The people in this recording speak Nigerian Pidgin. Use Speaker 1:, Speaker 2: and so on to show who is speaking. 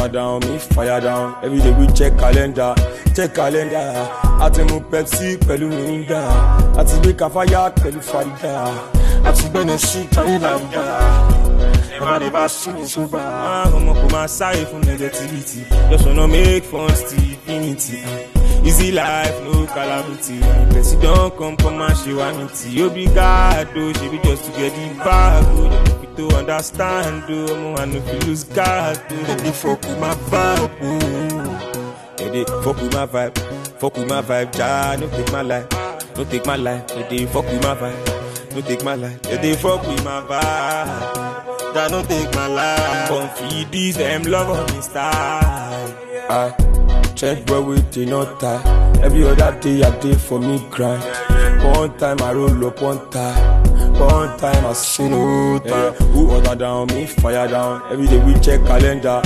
Speaker 1: water down, me fire down. Every day we check calendar, check calendar. Àti mu Pepsi pẹ̀lú Mirinda. Àti gbé Kafaya pẹ̀lú Farida. Àti gbẹ́nu sí Thailand. Never never see me sober. Ọmọ kò máa sáré fún negativity. Just wanna make fun till infinity. Easy life, no calamity. Person don come come and ṣe wá ní tí. Obrigado, ṣebi just to get the bag. o. You no fit to understand o. Ọmọ I no fit lose guard o. Dem dey fuck with my vibe o. Dem dey fuck with my vibe. Fuck with my vibe, ja, no take my life. No take my life. Dem dey fuck with my vibe. No take my life. Dem dey fuck with my vibe. That no take my life. Come feed these them love on me style. I check where we did not tie. Every other day I did for me grind. One time I roll up one time. One time I say no time. Who order down, me fire down. Every day we check calendar.